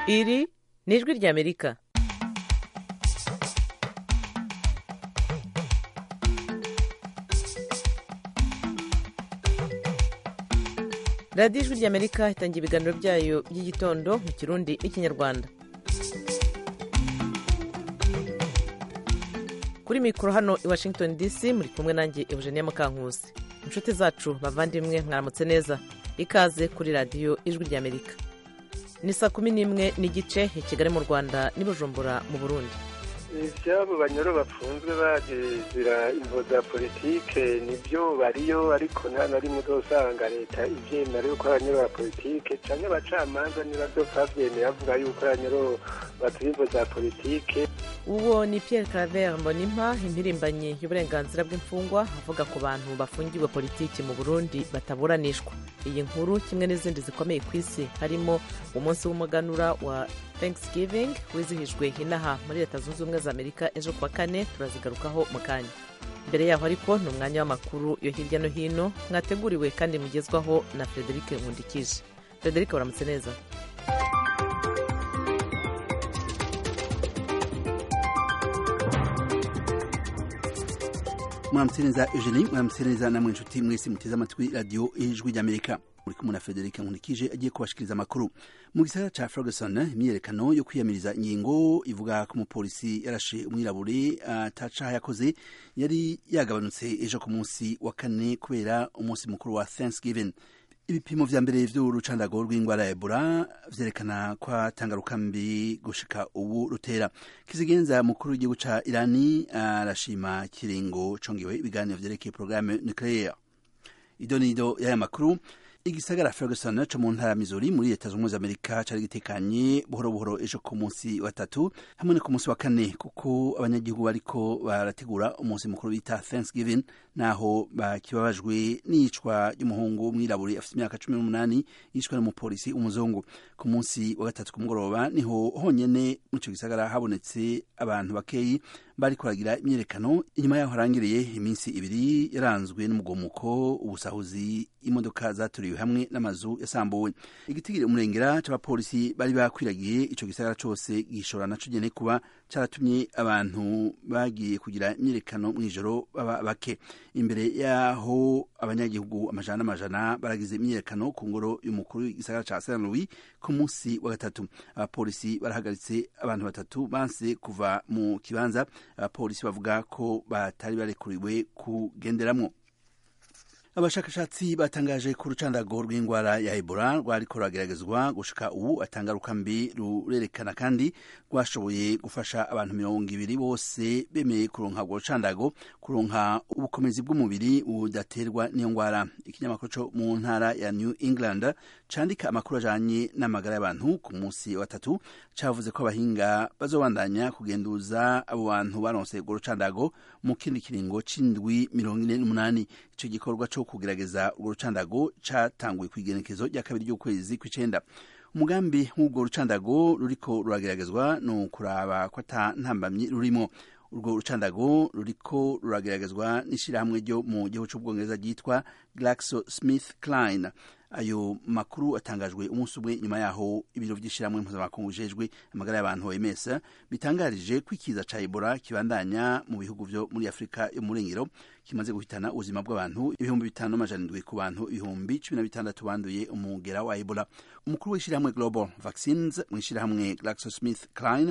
iri ni ijwi ry'amerika radiyo ijwi ry'amerika itangira ibiganiro byayo by'igitondo mu kirundi n'ikinyarwanda kuri mikoro hano i washington dc muri kumwe nanjye eugenia mukankusi inshuti zacu bavandimwe mwaramutse neza ikaze kuri radiyo ijwi ry'amerika ni saa kumi n'imwe n'igice i kigali mu rwanda n'i bujumbura mu burundi ibyabo banyoro bafunzwe bagezera imvo za politike nibyo bariyo ariko nta na rimwe uzosanga leta ibyemera yuko abanyoro ba politike cyangwa abacamanza niba byose babyemeye bavuga yuko abanyoro batuye imvo za politike uwo ni Pierre Claver Mbonimpa impirimbanyi y'uburenganzira bw'imfungwa avuga ku bantu bafungiwe politiki mu Burundi bataburanishwa iyi nkuru kimwe n'izindi zikomeye ku isi harimo umunsi w'umuganura wa Thanksgiving wizihijwe inaha muri leta zunze ubumwe za Amerika ejo kuwa kane turazigarukaho mu kanya mbere yaho ariko ni umwanya w'amakuru yo hirya no hino mwateguriwe kandi mugezwaho na Frederic Nkundikije Frederic waramutse neza mwaramutse neza eugenie mwaramutse neza namwe inshuti mwese muteze amatwi radiyo ijwi ry'amerika muri kumwe na frederic nkunikije agiye kubashikiriza amakuru mu gisagara ca ferguson imyiyerekano yo kwiyamiriza ingingo ivuga ko umupolisi yarashe umwirabure atacaha yakoze yari yagabanutse ejo ku munsi wa kane kubera umunsi mukuru wa thanksgiving ibipimo vya mbere vy'urucandago rw'ingwara ya ebola vyerekana ko atangaruka mbi gushika ubu rutera kizigenza mukuru w'igihugu ca irani arashima kiringo congewe ibiganiro vyerekeye porogaramu nucleaire idonido y'aya makuru igisagara ferguson co mu ntara ya missouri muri leta zunze ubumwe za amerika cari gitekanye buhoro buhoro ejo ku munsi wa tatu hamwe no ku munsi wa kane kuko abanyagihugu bariko barategura umunsi mukuru bita thanksgiving naho bakibabajwe n'iyicwa ry'umuhungu w'umwirabure afite imyaka cumi n'umunani yishwe n'umupolisi umuzungu ku munsi wa gatatu ku mugoroba niho honyene muri ico gisagara habonetse abantu bakeyi bari kuragira imyerekano inyuma yaho harangiriye iminsi ibiri yaranzwe n'umugomuko ubusahuzi imodoka zaturiwe hamwe n'amazu yasambuwe igitigiri umurengera c'abapolisi bari bakwiragiye ico gisagara cose gishobora naco nyene kuba caratumye abantu bagiye kugira imyerekano mw'ijoro baba bake imbere yaho abanyagihugu amajana n'amajana baragize imyerekano ku ngoro y'umukuru w'igisagara ca Saint Louis ku munsi wa gatatu abapolisi barahagaritse abantu batatu banse kuva mu kibanza abapolisi bavuga ko batari barekuriwe kugenderamwo abashakashatsi batangaje ku rucandago rw'indwara ya ebola rwariko rurageragezwa gushika ubu atangaruka mbi rurerekana kandi rwashoboye gufasha abantu mirongo ibiri bose bemeye kuronka urwo rucandago kuronka ubukomezi bw'umubiri budaterwa n'iyo ndwara ikinyamakuru co mu ntara ya new england candika amakuru ajanye n'amagara y'abantu ku munsi wa tatu cavuze ko abahinga bazobandanya kugenduza abo bantu baronse urwo rucandago mu kindi kiringo c'indwi mirongo ine n'umunani ico gikorwa co kugerageza urwo rucandago catanguye kw'igenekezo rya kabiri ry'ukwezi kw'icenda umugambi w'urwo rucandago ruriko rurageragezwa ni ukuraba ko ata ntambamyi rurimo urwo rucandago ruriko rurageragezwa n'ishirahamwe ryo mu gihugu c'ubwongereza ryitwa glaxo smith kline ayo makuru atangajwe umunsi umwe nyuma yaho ibiro vy'ishirahamwe mpuzamakungu bijejwe amagara y'abantu OMS bitangarije ko ikiza ca Ebola kibandanya mu bihugu vyo muri Afrika yo mu Rengero kimaze guhitana ubuzima bw'abantu ibihumbi bitanu n'amajana indwi ku bantu ibihumbi cumi na bitandatu banduye umugera wa Ebola umukuru w'ishirahamwe Global Vaccines mu ishirahamwe GlaxoSmithKline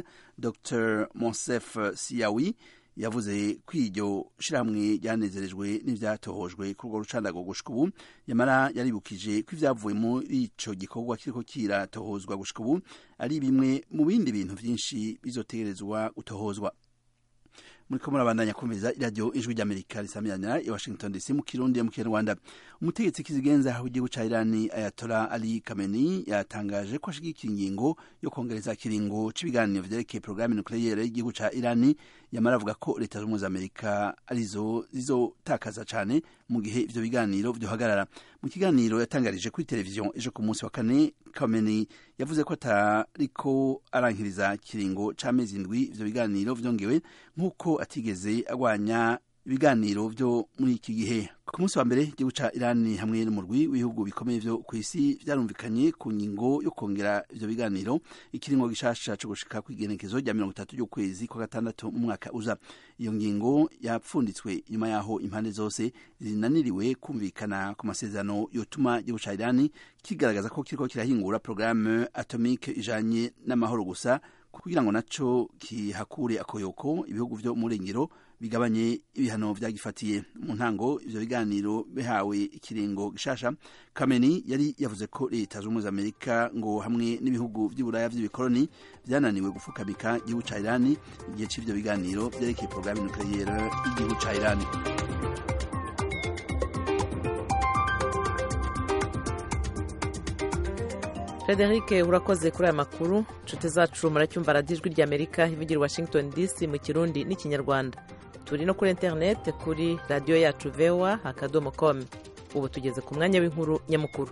Dr Monsef Siawi yavuze ko iryo shirahamwe ryanezerejwe n'ivyatohojwe kuri urwo rucandago gushika ubu yamara yaribukije ko ivyavuye muri ico gikorwa kiriko kiratohozwa gushika ubu ari bimwe mu bindi bintu vyinshi bizotegerezwa gutohozwa muriko murabandanya kumviriza iradiyo ijwi ry'amerika risamirana i washington dc mu kirundi mu kinyarwanda umutegetsi kizigenza w'igihugu ca irani ayatola ali kameni yatangaje ko ashigikiye ingingo yo kongereza kiringo c'ibiganiro vyerekeye porogaramu nucleaire y'igihugu ca irani yamara avuga ko leta z'ubumwe za amerika arizo zizotakaza cane mu gihe ivyo biganiro vyohagarara mu kiganiro yatangarije kuri televiziyo ejo ku munsi wa kane kameni yavuze ko atariko arankiriza kiringo c'amezi indwi ivyo biganiro vyongewe nk'uko atigeze agwanya ibiganiro vyo muri iki gihe ku munsi wa mbere igihugu ca irani hamwe n'umurwi w'ibihugu bikomeye vyo kw'isi vyarumvikanye ku ngingo yo kongera ivyo biganiro ikiringo gishasha co gushika kw'igenekezo rya mirongo itatu ry'ukwezi kwa gatandatu mu mwaka uza iyo ngingo yapfunditswe nyuma yaho impande zose zinaniriwe kumvikana ku masezerano yotuma igihugu ca irani kigaragaza ko kiriko kirahingura programme atomique ijanye n'amahoro gusa kugira ngo naco kihakure akoyoko ibihugu vyo mu rengero bigabanye ibihano vyagifatiye mu ntango ivyo biganiro bihawe ikiringo gishasha kameni yari yavuze ko leta z'ubumwe za amerika ngo hamwe n'ibihugu vy'iburaya vy'ibikoroni vyananiwe gufukamika igihugu ca irani igihe c'ivyo biganiro vyerekeye porogaramu nucleaire y'igihugu ca irani frederic urakoze kuri aya makuru nshuti zacu muracyumva radiyo ijwi ry'amerika ivugira washington dc mu kirundi n'ikinyarwanda turi no kuri interineti kuri radiyo yacu vewa akadomo komu ubu tugeze ku mwanya w'inkuru nyamukuru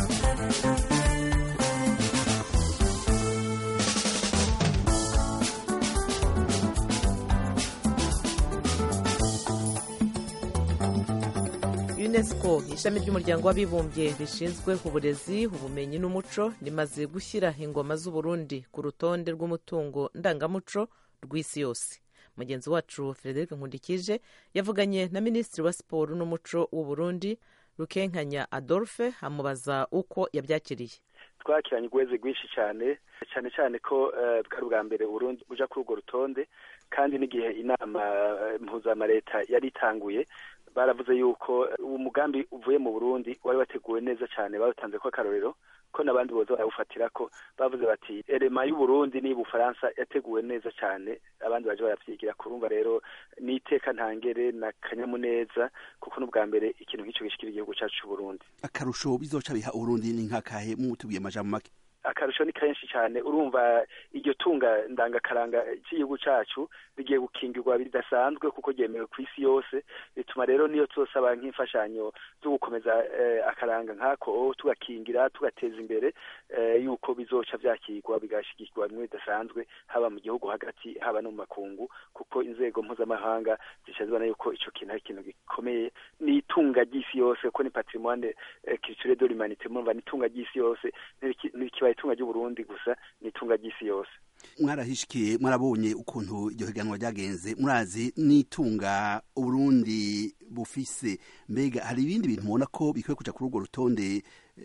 unesco ishami ry'umuryango w'abibumbye rishinzwe uburezi ubumenyi n'umuco rimaze gushyira ingoma z'uburundi ku rutonde rw'umutungo ndangamuco rw'isi yose mugenzi wacu frederic nkundikije yavuganye na minisitiri wa siporo n'umuco w'uburundi rukenkanya adolphe amubaza uko yabyakiriye twakiranye urweze rwinshi cyane cyane cyane ko bwari ubwa mbere Burundi buja kuri urwo rutonde kandi n'igihe inama mpuzamareta yari itanguye baravuze yuko umugambi uvuye mu burundi wari wateguwe neza cyane bawutanze ko akarorero ko n'abandi boza barawufatira ko bavuze bati erema y'uburundi ni bufaransa yateguwe neza cyane abandi baje barabyigira kurumva rero n'iteka ntangere na kanyamuneza kuko n'ubwa mbere ikintu nk'icyo gishikira igihugu cyacu cy'uburundi akarusho bizoca biha uburundi ni nkakahe mutubwiye amajambo make akarusho ni kenshi cyane urumva iryo tunga ndangakaranga cy'igihugu cyacu rigiye gukingirwa bidasanzwe kuko ryemewe ku isi yose bituma rero niyo tuzosaba nk'imfashanyo zo gukomeza akaranga nk'ako tugakingira tugateza imbere yuko bizoca byakirwa bigashyigikirwa bimwe bidasanzwe haba mu gihugu hagati haba no mu makungu kuko inzego mpuzamahanga zica zibona yuko icyo kintu ari ikintu gikomeye ni itunga ry'isi yose kuko ni patrimoine culturel de l'humanité murumva ni itunga ry'isi yose ntikibaye itunga ry'uburundi gusa ni itunga ry'isi yose mwarahishikiye mwarabonye ukuntu iryo higanwa ryagenze murazi n'itunga uburundi bufise mbega hari ibindi bintu mubona ko bikwiye kuja kuri urwo rutonde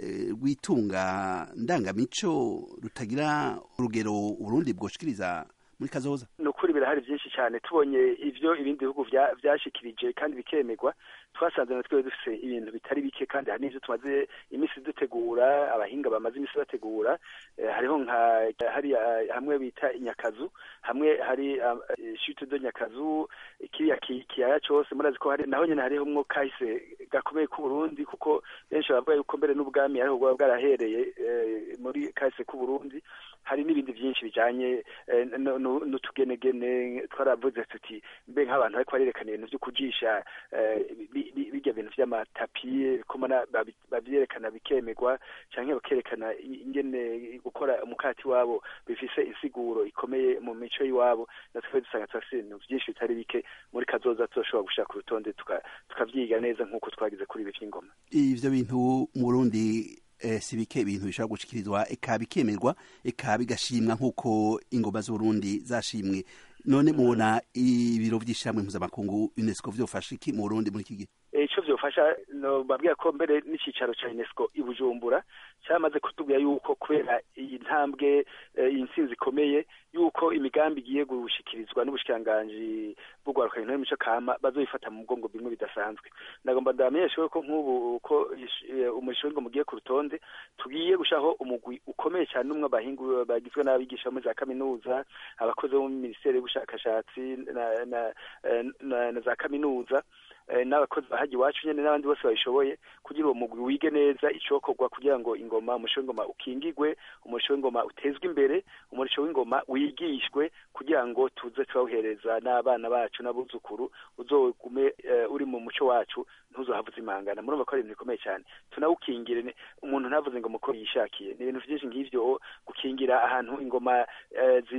rw'itunga ndangamico rutagira urugero uburundi bwoshikiriza muri kazoza ni ukuri birahari byinshi cyane tubonye ivyo ibindi bihugu vyashikirije kandi bikemerwa twasanze natwe dufise ibintu bitari bike kandi hari n'ivyo tumaze imisi dutegura abahinga bamaze imisi bategura hariho nka hari hamwe bita inyakazu hamwe hari shute do nyakazu kiriya kiyaya cose murazi ko hari naho nyene hariho mwo kahise gakomeye k'uburundi kuko benshi bavuga yuko mbere n'ubwami ariho bwaba bwarahereye muri kahise k'uburundi hari n'ibindi byinshi bijanye n'utugenegene twaravuze tuti mbe nk'abantu bariko barerekana ibintu vyo kujisha bijya bintu vy'amatapi komana bavyerekana bikemerwa canke bakerekana ingene gukora umukati wabo bifise insiguro ikomeye mu mico y'iwabo natwe dusanga turafise ibintu vyinshi bitari bike muri kazoza tuzoshobora gushira ku rutonde tukavyiga neza nk'uko twagize kuri ibi vy'ingoma ivyo bintu mu burundi si bike ibintu bishobora gushikirizwa eka bikemerwa eka bigashimwa nk'uko ingoma z'uburundi zashimwe none mubona ibiro vy'ishyirahamwe mpuzamakungu unesco vyofasha iki mu burundi muri iki gihe ico vyofasha babwira ko mbere n'icicaro ca unesco i bujumbura cyamaze kutubwira yuko kubera iyi ntambwe iyi ntsinzi ikomeye yuko imigambi igiye gushikirizwa n'ubushikiranganji bw'urwaruka intore mico kama bazoyifata mu mugongo bimwe bidasanzwe ndagomba ndamenyeshewe ko nk'ubu ko umurisho w'ingoma ugiye ku rutonde tugiye gushaho umugwi ukomeye cyane n'umwe abahingu bagizwe n'abigisha muri za kaminuza abakozi bo mu minisiteri y'ubushakashatsi na, na, na, na za kaminuza n'abakozi bahaji iwacu nyene n'abandi bose babishoboye kugira uwo mugwi wige neza icokorwa kugira ngo ingoma umurisho w'ingoma ukingigwe umurisho w'ingoma utezwe imbere umurisho w'ingoma wigishwe kugira ngo tuze turawuhereza n'abana bacu n'abuzukuru uzogume uri mu muco wacu ntuzohavuze imangana murumva ko ari ibintu bikomeye cyane tunawukingire umuntu ntavuze ingoma uko yishakiye ni ibintu vyinshi nk'ivyo gukingira ahantu ingoma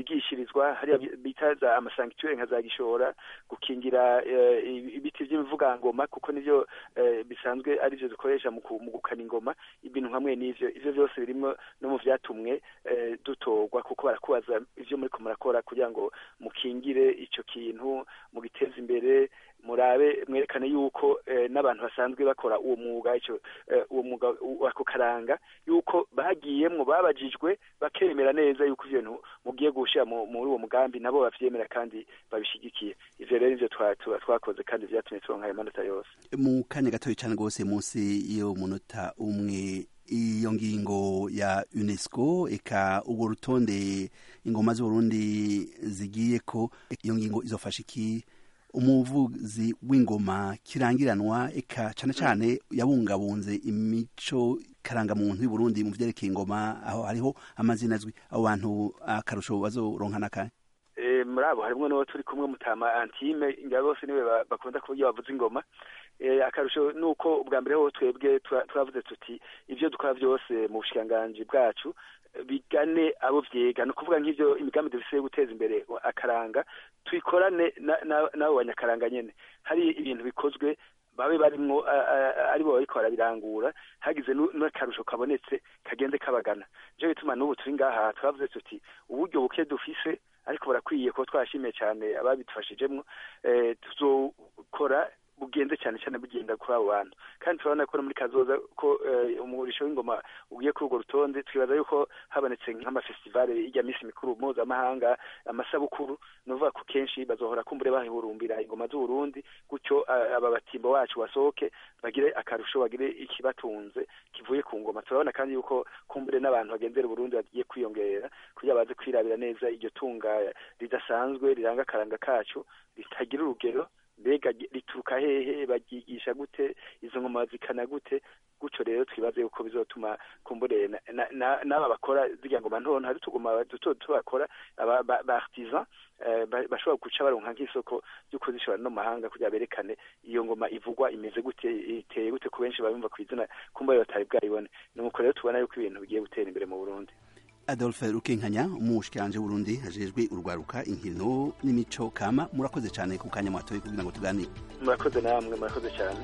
zigishirizwa hariya bita za amasankituere nka za gishora gukingira ibiti vy'imivuga amangoma kuko nivyo bisanzwe arivyo dukoresha mu gukana ingoma ibintu hamwe n'ivyo ivyo vyose birimo no mu vyatumwe dutorwa kuko barakubaza ivyo muriko murakora kugira ngo mukingire ico kintu mugiteze imbere murabe mwerekane yuko n'abantu basanzwe bakora uwo mwuga ico uwo mwuga wako karanga yuko bagiyemwo babajijwe bakemera neza yuko ivyo bintu mugiye gushira muri uwo mugambi nabo bavyemera kandi babishigikiye ivyo rero nivyo twakoze kandi vyatumye turonka ayo manota yose mu kanya gatoya cane rwose munsi yo munota umwe iyo ngingo ya UNESCO eka urwo rutonde ingoma z'Uburundi zigiye ko iyo ngingo izofasha iki umuvuzi w'ingoma kirangiranwa eka cane cane yabungabunze imico karangamuntu y'Uburundi mu vyerekeye ingoma aho hariho amazina azwi abo bantu akarusho bazoronka nakahe muri abo harimwo n'uwo turi kumwe mutama antime nga bose niwe bakunda kuburyo bavuza ingoma akarusho ni uko ubwa mbere ho twebwe turavuze tuti ibyo dukora byose mu bushikiranganji bwacu bigane abo vyega ni ukuvuga nk'ivyo imigambi dufise yo guteza imbere akaranga tuyikorane n'abo banyakaranga nyene hari ibintu bikozwe babe barimwo aribo bariko barabirangura hagize n'akarusho kabonetse kagende kabagana nico bituma n'ubu turi ngaha turavuze tuti uburyo buke dufise ariko barakwiye ko twashimiye cyane ababidufashijemwo tuzokora bugenze cyane cyane bugenda kuri abo bantu kandi turabona ko no muri kazoza ko umurisho w'ingoma ugiye kuri urwo rutonde twibaza yuko habonetse nk'amafestivale ijya minsi mikuru mpuzamahanga amasabukuru ni ukuvuga ko kenshi bazohora kumbure bahihurumbira ingoma z'uburundi gutyo aba batimbo wacu basohoke bagire akarusho bagire ikibatunze kivuye ku ngoma turabona kandi yuko kumbure n'abantu bagendera uburundi bagiye kwiyongera kugira baze kwirabira neza iryo tunga ridasanzwe riranga akaranga kacu ritagira urugero mbega rituruka hehe baryigisha gute izo ngoma zikana gute gutyo rero twibaze yuko bizotuma kumbure n'aba bakora zirya ngoma ntonto hari utugoma duto duto bakora ba artisan bashobora guca baronka nk'isoko ryo kuzishora no mahanga kugira berekane iyo ngoma ivugwa imeze gute iteye gute ku benshi babimva ku izina kumba batari bwayibone nuko rero tubona yuko ibintu bigiye gutera imbere mu Burundi Adolphe Rukenkanya umushikiranje w'Urundi hajejwe urwaruka inkino n'imico kama murakoze cyane ku kanya mwatoye kugira ngo tuganire murakoze namwe murakoze cyane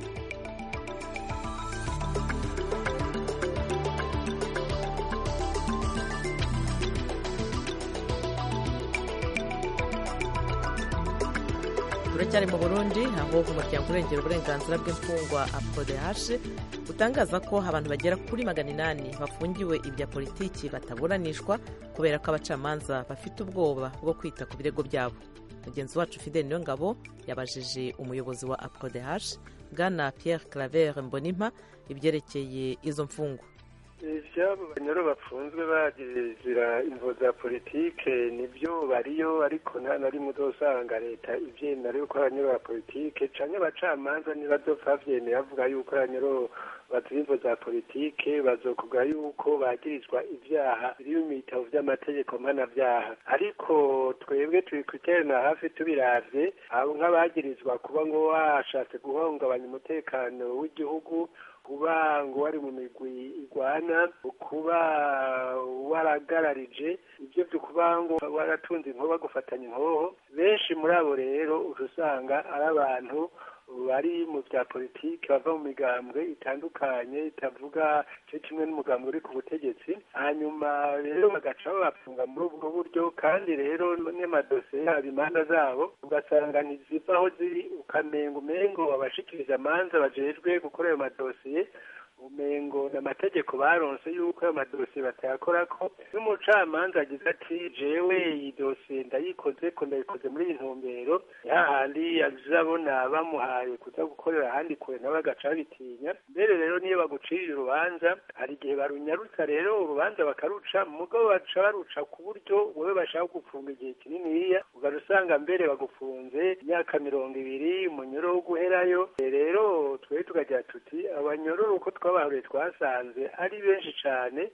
turacyari mu burundi aho umuryango urengera uburenganzira bw'imfungwa apodehashe utangaza ko abantu bagera kuri magana inani bafungiwe ibya politiki bataburanishwa kubera ko abacamanza bafite ubwoba bwo kwita ku birego byabo mugenzi wacu fidel niyongabo yabajije umuyobozi wa apodehashe bwana pierre claver mbonimpa ibyerekeye izo mfungwa ibyabo banyoro bafunzwe bagizira imvo za politike nibyo bariyo ariko nta na rimwe uzosanga leta ibyemera yuko abanyoro ba politike canke abacamanza ntibazopfa bavyemera bavuga yuko abanyoro bazira imvo za politike bazokuvuga yuko bagirizwa ivyaha biri mu bitabo vy'amategeko mpanavyaha ariko twebwe turi kwiterana hafi tubiravye abo nk'abagirizwa kuba ngo washatse guhungabanya umutekano w'igihugu kuba ngo wari mu migwi igwana kuba waragararije ibyo byo kuba ngo waratunze inkoba gufatanya inkoho benshi muri abo rero usanga ari abantu bari mu bya politiki bava mu migambwe itandukanye itavuga cyo kimwe n'umugambwe uri ku butegetsi hanyuma rero bagaca babafunga muri ubwo buryo kandi rero n'amadosiye yabo imanza zabo ugasanga ntiziva aho ziri ukamenga umengo abashikiriza amanza bajejwe gukora ayo madosiye umengo n'amategeko baronse yuko ayo madosiye batayakora ko n'umucamanza agize ati jewe iyi dosiye ndayikoze ko ndayikoze muri iyi ntumbero yahandi azabona bamuhaye kuza gukorera ahandi kure nawe agaca babitinya mbere rero niyo bagucirira urubanza hari igihe barunyarutsa rero urubanza bakaruca mugabo baca baruca ku buryo wowe bashaka gufunga igihe kininiya ugaca usanga mbere bagufunze imyaka mirongo ibiri umunyoro wo guherayo rero twe tukagira tuti abanyororo uko twabahuye twasanze ari benshi cyane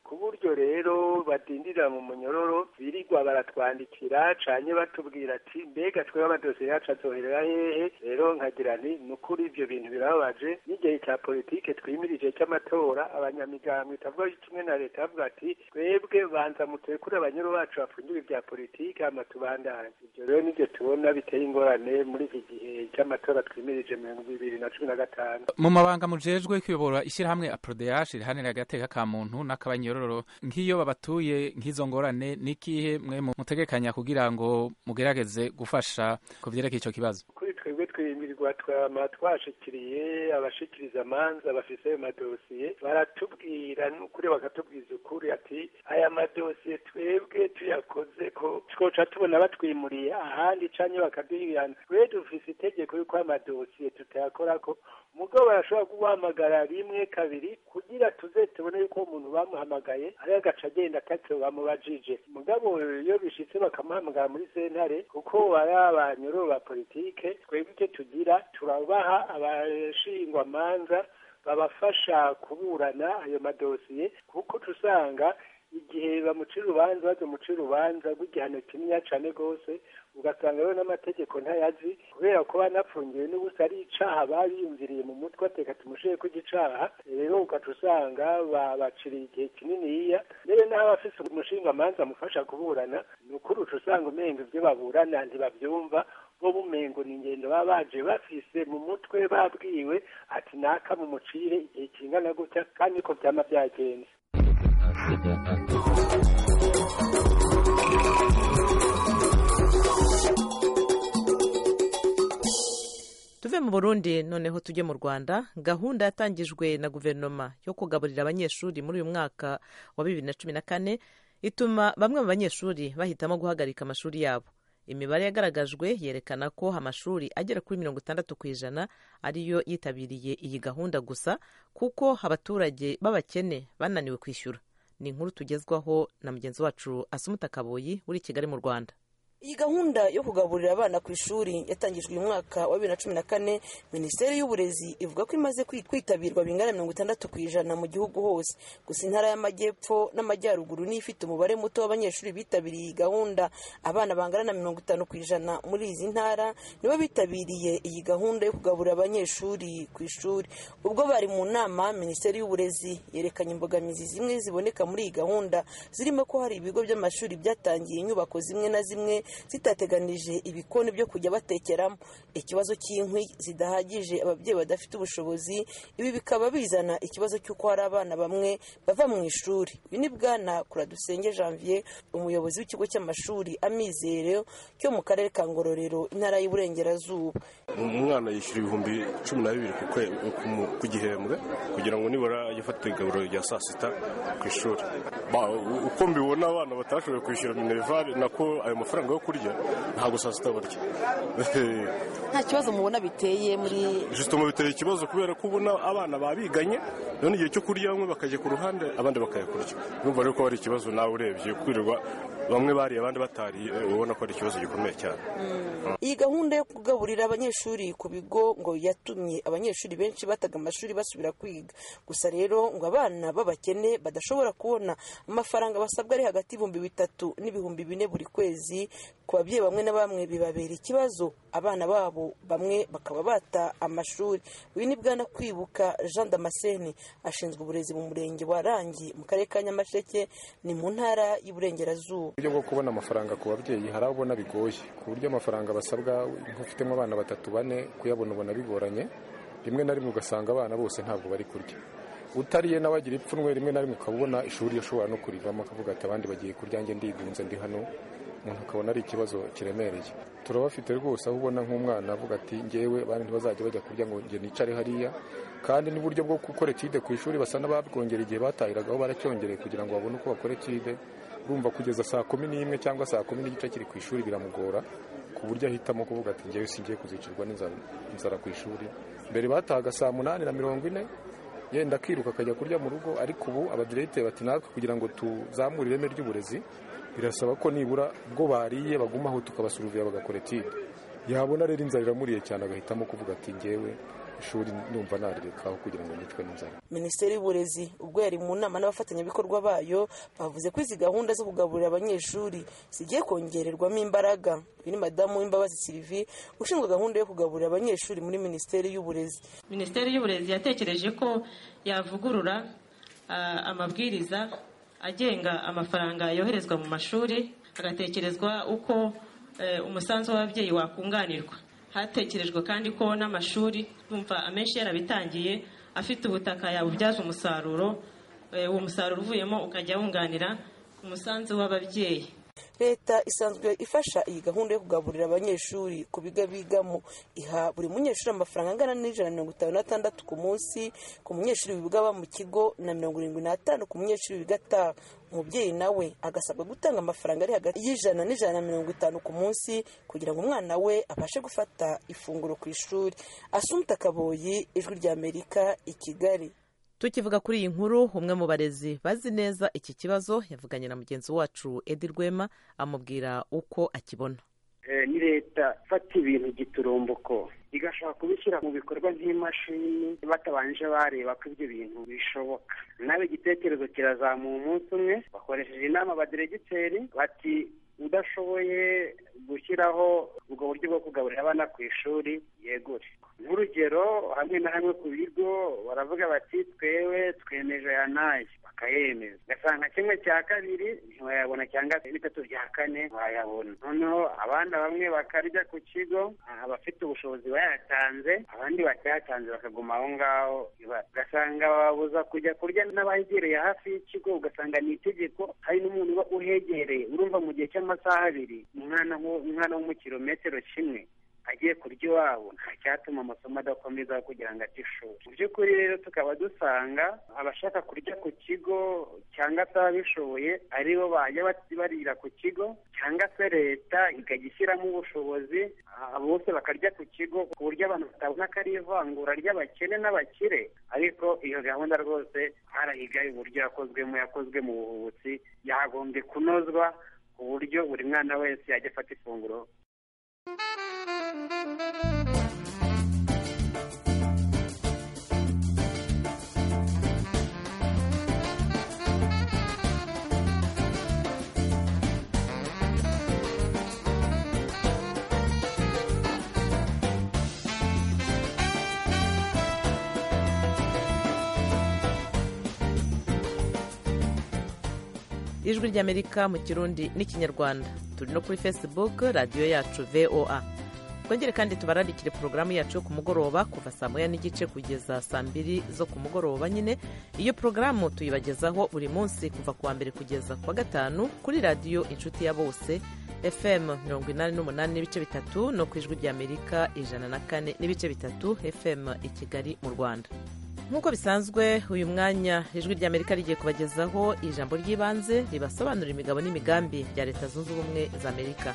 ku buryo rero badindira mu munyororo birirwa baratwandikira canye batubwira ati mbega twebwe amadosiye yacu azoherera hehe rero nkagira nti ni ukuri ivyo bintu birababaje n'igihe cya politike twimirije cy'amatora abanyamigambwe itavuga kimwe na leta bavuga ati twebwe banza mutekure abanyoro bacu bafungiwe ibya politike hama tubandanye ivyo rero nivyo tubona biteye ingorane muri iki gihe cy'amatora twimirije mirongo bibiri na cumi na gatanu mu mabanga mujejwe kuyobora ishyirahamwe aprodeyaje rihanira agateka ka muntu n'akabanyororo nk'iyo babatuye nk'izo ngorane n'ikihe mwe mutegekanya kugira ngo mugerageze gufasha ku vyerekeye ico kibazo kuri twebwe twimirwa twama twashikiriye abashikiriza amanza bafise ayo madosiye baratubwira n'ukuri bakatubwiza ukuri ati aya madosiye twebwe tuyakoze ko twoca tubona batwimuriye ahandi canke bakaduhirana twe dufise itegeko yuko amadosiye tutayakorako mugabo barashobora guhamagara rimwe kabiri kugira tuze tubone yuko umuntu bamuhamagaye ari agaca agenda atacyo bamubajije mugabo iyo bishitse bakamuhamagara muri sentare kuko ari abanyururu ba politike twebwe icyo tugira turabaha abashingwamanza babafasha kuburana ayo madosiye kuko tusanga igihe bamuca urubanza bazomuca urubanza rw'igihano kinini cane rwose ugasanga rero n'amategeko ntayazi kubera ko banapfungiwe n'ubusa ari icaha babiyumviriye mu mutwe ateka tumushiye ko igicaha rero ugaca usanga babaciriye igihe kininiya mbere n'aho abafise umushingamanza amufasha kuburana ni ukuri uca usanga umenga ivyo baburana ntibavyumva bo bumengo ni ingendo baba baje bafise mu mutwe babwiwe ati naka mumucire igihe kingana gutya kandi niko vyama vyagenze tuve mu burundi noneho tujye mu rwanda gahunda yatangijwe na guverinoma yo kugaburira abanyeshuri muri uyu mwaka wa bibiri na cumi na kane ituma bamwe mu banyeshuri bahitamo guhagarika amashuri yabo imibare yagaragajwe yerekana ko amashuri agera kuri mirongo itandatu ku ijana ariyo yitabiriye iyi gahunda gusa kuko abaturage b'abakene bananiwe kwishyura ni inkuru tugezwaho na mugenzi wacu asumuta kaboyi uri i kigali mu rwanda iyi gahunda yo kugaburira abana ku ishuri yatangijwe uyu mwaka wa bibiri na cumi na kane minisiteri y'uburezi ivuga ko imaze kwitabirwa bingana mirongo itandatu ku ijana mu gihugu hose gusa intara y'amajyepfo n'amajyaruguru niyo ifite umubare muto w'abanyeshuri bitabiriye iyi gahunda abana bangana na mirongo itanu ku ijana muri izi ntara nibo bitabiriye iyi gahunda yo kugaburira abanyeshuri ku ishuri ubwo bari mu nama minisiteri y'uburezi yerekanye imbogamizi zimwe ziboneka muri iyi gahunda zirimo ko hari ibigo by'amashuri byatangiye inyubako zimwe na zimwe zitateganije ibikoni byo kujya batekeramo ikibazo cy'inkwi zidahagije ababyeyi badafite ubushobozi ibi bikaba bizana ikibazo cy'uko hari abana bamwe bava mu ishuri uyu ni bwana kuradusenge janvier umuyobozi w'ikigo cy'amashuri amizero cyo mu karere ka ngororero intara y'uburengerazuba umwana yishyura ibihumbi cumi na bibiri ku gihembwe kugira ngo nibura ajye afata igaburo rya saa sita ku ishuri uko mbibona abana batashoboye kwishyura minerivare nako ayo mafaranga yo kurya ntabwo saa sita barya nta kibazo mubona biteye muri jusitoma biteye ikibazo kubera ko ubona abana babiganye none igihe cyo kurya bamwe bakajya ku ruhande abandi bakayakurya urumva rero ko ari ikibazo nawe urebye kwirirwa bamwe bariye abandi batariye ubona ko ari ikibazo gikomeye cyane iyi gahunda yo kugaburira abanyeshuri ku bigo ngo yatumye abanyeshuri benshi bataga amashuri basubira kwiga gusa rero ngo abana b'abakene badashobora kubona amafaranga basabwa ari hagati y'ibihumbi bitatu n'ibihumbi bine buri kwezi ku babyeyi bamwe na bamwe bibabera ikibazo abana babo bamwe bakaba bata amashuri uyu ni bwana kwibuka jean damascene ashinzwe uburezi mu murenge wa rangi mu karere ka nyamasheke ni mu ntara y'uburengerazuba uburyo bwo kubona amafaranga ku babyeyi hari abo ubona bigoye ku buryo amafaranga basabwa nk'ufitemo abana batatu bane kuyabona ubona bigoranye rimwe na rimwe ugasanga abana bose ntabwo bari kurya utariye nawe agira ipfunwe rimwe na rimwe ukaba ubona ishuri ashobora no kurivamo akavuga ati abandi bagiye kurya njye ndigunze ndi hano umuntu akabona ari ikibazo kiremereye turabafite rwose aho ubona nk'umwana avuga ati ngewe abandi ntibazajya bajya kurya ngo njye nicare hariya kandi n'uburyo bwo gukora etide ku ishuri basa n'ababwongera igihe batahiragaho baracyongereye kugira ngo babone uko bakora etide urumva kugeza saa kumi n'imwe cyangwa saa kumi n'igice kiri ku ishuri biramugora ku buryo ahitamo kuvuga ati ngewe singiye kuzicirwa n'inzara ku ishuri mbere batahaga saa munani na mirongo ine yenda akiruka akajya kurya mu rugo ariko ubu abadiregiteri bati natwe kugira ngo tuzamure ireme ry'uburezi birasaba ko nibura ubwo bariye bagumaho tukabasuruviya bagakora etide yabona rero inzara iramuriye cyane agahitamo kuvuga ati ngewe ishuri ndumva narirekaho kugira ngo nicwe n'inzara minisiteri y'uburezi ubwo yari mu nama n'abafatanyabikorwa bayo bavuze ko izi gahunda zo kugaburira abanyeshuri zigiye kongererwamo imbaraga uyu ni madamu w'imbabazi sylvie ushinzwe gahunda yo kugaburira abanyeshuri muri minisiteri y'uburezi minisiteri y'uburezi yatekereje ko yavugurura amabwiriza agenga amafaranga yoherezwa mu mashuri hagatekerezwa uko umusanzu w'ababyeyi wakunganirwa hatekerejwe kandi ko n'amashuri yumva amenshi yarabitangiye afite ubutaka yabubyaza umusaruro uwo musaruro uvuyemo ukajya wunganira umusanzu w'ababyeyi leta isanzwe ifasha iyi gahunda yo kugaburira abanyeshuri ku biga bigamo iha buri munyeshuri amafaranga angana n'ijana na mirongo itanu n'atandatu ku munsi ku munyeshuri wiga aba mu kigo na mirongo irindwi n'atanu ku munyeshuri wiga ataha umubyeyi nawe agasabwa gutanga amafaranga ari hagati y'ijana n'ijana na mirongo itanu ku munsi kugira ngo umwana we abashe gufata ifunguro ku ishuri asumta kaboyi ijwi ry'amerika i kigali tukivuga kuri iyi nkuru umwe mu barezi bazi neza iki kibazo yavuganye na mugenzi wacu edi rwema amubwira uko akibona ni leta ifata ibintu giturumbuko igashaka kubishyira mu bikorwa nk'imashini batabanje bareba ko ibyo bintu bishoboka nawe igitekerezo kirazamuye umunsi umwe bakoresheje inama abaderegiteri bati udashoboye gushyiraho ubwo buryo bwo kugaburira abana ku ishuri yegure nk'urugero hamwe na hamwe ku bigo baravuga bati twewe twemeje aya n'aya bakayemeza ugasanga kimwe cya kabiri ntiwayabona cyangwa se bitatu bya kane wayabona noneho abana bamwe bakarya ku kigo abafite ubushobozi bayatanze abandi batayatanze bakaguma aho ngaho ugasanga babuza kujya kurya n'abahegereye hafi y'ikigo ugasanga ni itegeko hari n'umuntu uba uhegereye urumva mu gihe cy'amasaha abiri umwana umwana wo mu kilometero kimwe agiye kurya iwabo nta cyatuma amasomo adakomeza kugira ngo ate ishuri mu by'ukuri rero tukaba dusanga abashaka kurya ku kigo cyangwa se ababishoboye aribo bajya barira ku kigo cyangwa se leta ikajya ishyiramo ubushobozi bose bakarya ku kigo ku buryo abantu batabona ko ari ivangura ry'abakene n'abakire ariko iyo gahunda rwose harahigaye uburyo yakozwemo yakozwe mu buhubutsi yagombye kunozwa ku buryo buri mwana wese yajya afata ifunguro ijwi ry'amerika mu kirundi n'ikinyarwanda turi no kuri facebook radiyo yacu voa twongere kandi tubararikire porogaramu yacu yo ku mugoroba kuva saa moya n'igice kugeza saa mbiri zo ku mugoroba nyine iyo porogaramu tuyibagezaho buri munsi kuva ku wa mbere kugeza ku wa gatanu kuri radiyo inshuti ya bose fm mirongo inani n'umunani n'ibice bitatu no ku ijwi ry'amerika ijana na kane n'ibice bitatu fm i kigali mu rwanda nk'uko bisanzwe uyu mwanya ijwi ry'amerika rigiye kubagezaho ijambo ry'ibanze ribasobanurira imigabo n'imigambi bya leta zunze ubumwe za amerika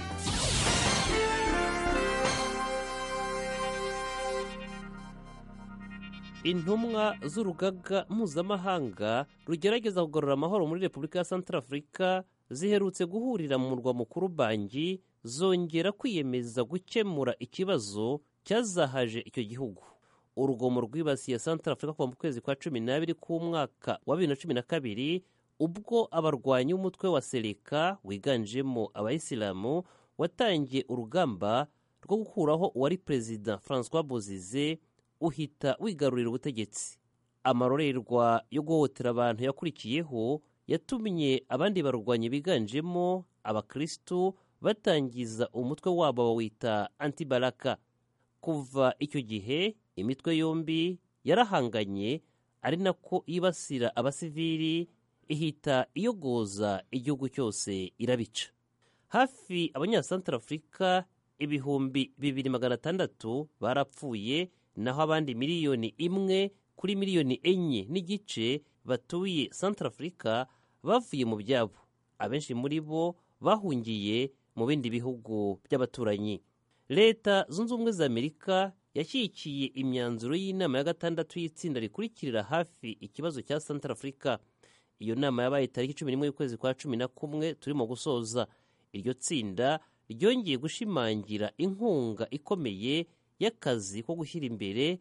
intumwa z'urugaga mpuzamahanga rugerageza kugarura amahoro muri repubulika ya santarafurika ziherutse guhurira mu murwa mukuru bangi zongera kwiyemeza gukemura ikibazo cyazahaje icyo gihugu urugomo rwibasiye santarafurika kuva mu kwezi kwa cumi n'abiri k'umwaka wa bibiri na cumi na kabiri ubwo abarwanyi b'umutwe wa sereka wiganjemo abayisilamu watangiye urugamba rwo gukuraho uwari perezida francois bozize uhita wigarurira ubutegetsi amarorerwa yo guhohotera abantu yakurikiyeho yatumye abandi barwanyi biganjemo abakirisitu batangiza umutwe wabo bawita antibaraka kuva icyo gihe imitwe yombi yarahanganye ari nako yibasira abasivili ihita iyogoza igihugu cyose irabica hafi abanyasantarafurika ibihumbi bibiri magana atandatu barapfuye naho abandi miliyoni imwe kuri miliyoni enye n'igice batuye santarafurika bavuye mu byabo abenshi muri bo bahungiye mu bindi bihugu by'abaturanyi leta zunze ubumwe za amerika yashyigikiye imyanzuro y'inama ya gatandatu y'itsinda rikurikirira hafi ikibazo cya santarafurika iyo nama yabaye tariki cumi n'imwe y'ukwezi kwa cumi na kumwe turimo gusoza iryo tsinda ryongeye gushimangira inkunga ikomeye y'akazi ko gushyira imbere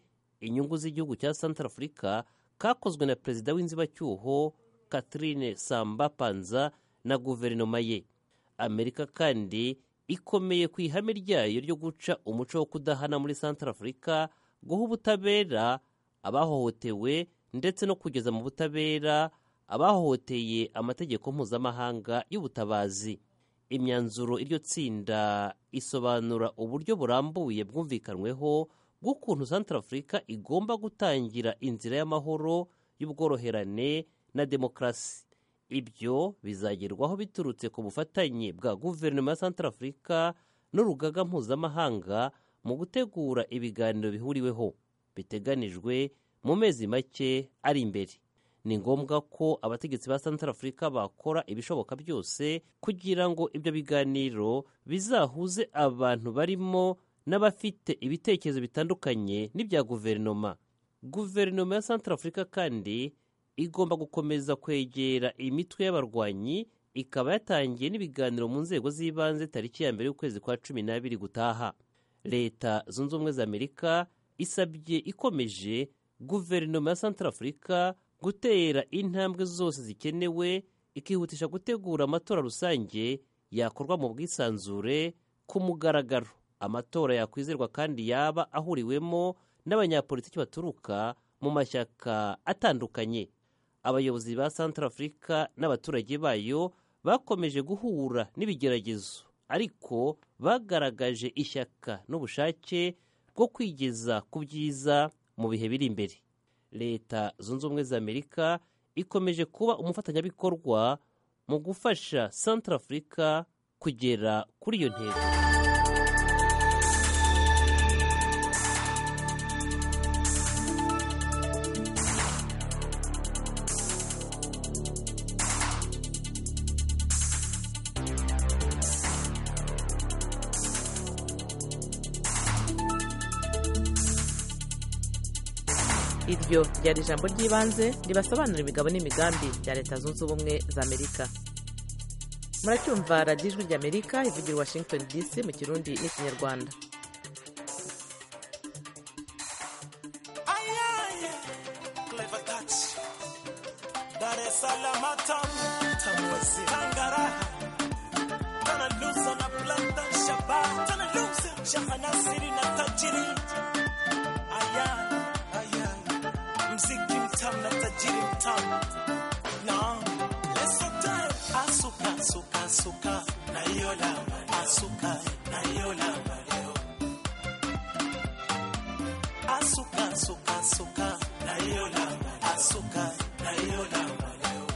inyungu z'igihugu cya central africa kakozwe na perezida w'inzibacyuho catherine samba panza na guverinoma ye amerika kandi ikomeye ku ihame ryayo ryo guca umuco wo kudahana muri central africa guha ubutabera abahohotewe ndetse no kugeza mu butabera abahohoteye amategeko mpuzamahanga y'ubutabazi imyanzuro iryo tsinda isobanura uburyo burambuye bwumvikanweho bw'ukuntu central africa igomba gutangira inzira y'amahoro y'ubworoherane na demokarasi ibyo bizagerwaho biturutse ku bufatanye bwa guverinoma ya central africa n'urugaga mpuzamahanga mu gutegura ibiganiro bihuriweho biteganijwe mu mezi make ari imbere ni ngombwa ko abategetsi ba central africa bakora ibishoboka byose kugira ngo ibyo biganiro bizahuze abantu barimo n'abafite ibitekerezo bitandukanye n'ibya guverinoma guverinoma ya central africa kandi igomba gukomeza kwegera imitwe y'abarwanyi ikaba yatangiye n'ibiganiro mu nzego z'ibanze tariki ya mbere y'ukwezi kwa cumi n'abiri gutaha leta zunze ubumwe za amerika isabye ikomeje guverinoma ya central africa gutera intambwe zose zikenewe ikihutisha gutegura amatora rusange yakorwa mu bwisanzure ku mugaragaro amatora yakwizerwa kandi yaba ahuriwemo n'abanyapolitiki baturuka mu mashyaka atandukanye abayobozi ba central africa n'abaturage bayo bakomeje guhura n'ibigeragezo ariko bagaragaje ishyaka n'ubushake bwo kwigeza ku byiza mu bihe biri imbere leta zunze ubumwe za amerika ikomeje kuba umufatanyabikorwa mu gufasha central africa kugera kuri iyo ntego iryo ryari ijambo ry'ibanze ribasobanura imigabo n'imigambi bya leta zunze ubumwe za amerika muracyumva radiyo ijwi ry'amerika ivugira washington dc mu kirundi n'ikinyarwanda Shahanasiri na tajiri aya mziki mtamu na tajiri mtamu na lesote asuka asuka asuka na hiyo lamba asuka na hiyo lamba leo asuka asuka asuka na hiyo lamba asuka na hiyo lamba leo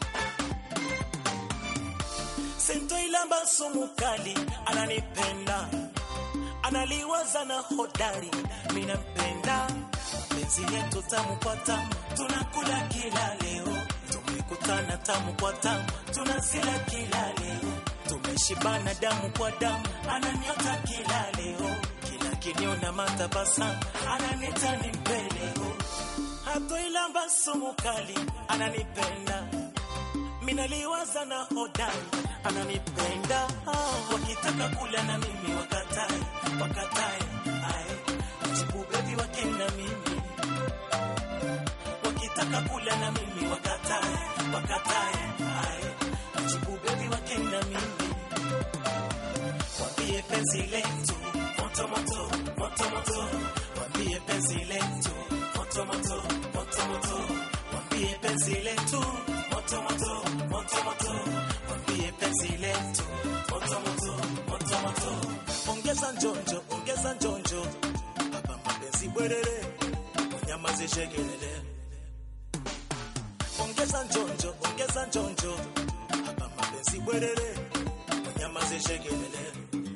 sento ilamba sumu kali ananipenda analiwaza na hodari minampenda penzi yetu tamu kwa tamu, tunakula kila leo. Tumekutana tamu kwa tamu, tunasila kila leo. Tumeshibana damu kwa damu, ananiota kila leo. Kila kiniona matabasamu, ananita ni mpeleo. Hatoilamba sumu kali, ananipenda minaliwaza na hodari, ananipenda wakitaka kula na mimi wakatae, wakatae ae jibu bebi wake na mimi wakitaka kula na mimi wakatae wakatae ae jibu bebi wake na mimi wambie penzi letu moto moto moto moto wambie penzi letu moto moto moto moto wambie penzi letu moto moto moto moto wambie penzi letu moto moto moto moto ongeza njonjo ongeza njonjo mapenzi bwerere unyamazishe kelele ongeza njonjo ongeza njonjo hapa mapenzi bwerere unyamazishe kelele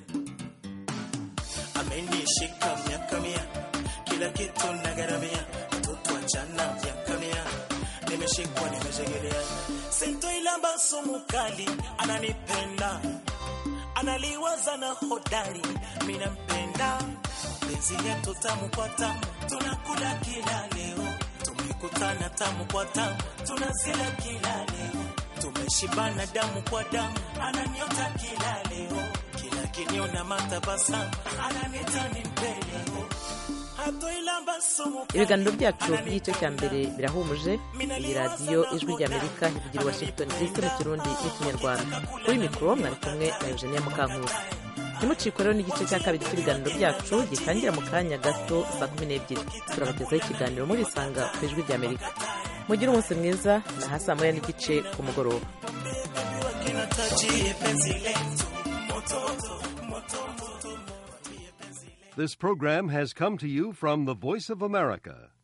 amenishika miaka mia kila kitu nagaramia mtoto achana miaka mia nimeshikwa nimeshegelea sento ilamba sumu kali ananipenda analiwaza na hodari minampenda penzi yetu tamu kwa tamu, tunakula kila leo. Tumekutana tamu kwa tamu, tunazila kila leo. Tumeshibana damu kwa damu, ananiota kila leo. Kila kiniona matabasamu, ananita ni mpeleo. ibiganiro byacu by'igice cya mbere birahumuje iyi radiyo ijwi ry'amerika ivugira washington dc mu kirundi n'ikinyarwanda kuri mikoro mwari kumwe na eugenia mukankusi ntimucikwe rero n'igice cya kabiri cy'ibiganiro byacu gitangira mu kanya gato saa kumi n'ebyiri turabagezaho ikiganiro murisanga ku ijwi ry'amerika mugire umunsi mwiza na ha saa moya n'igice ku mugoroba This program has come to you from the Voice of America,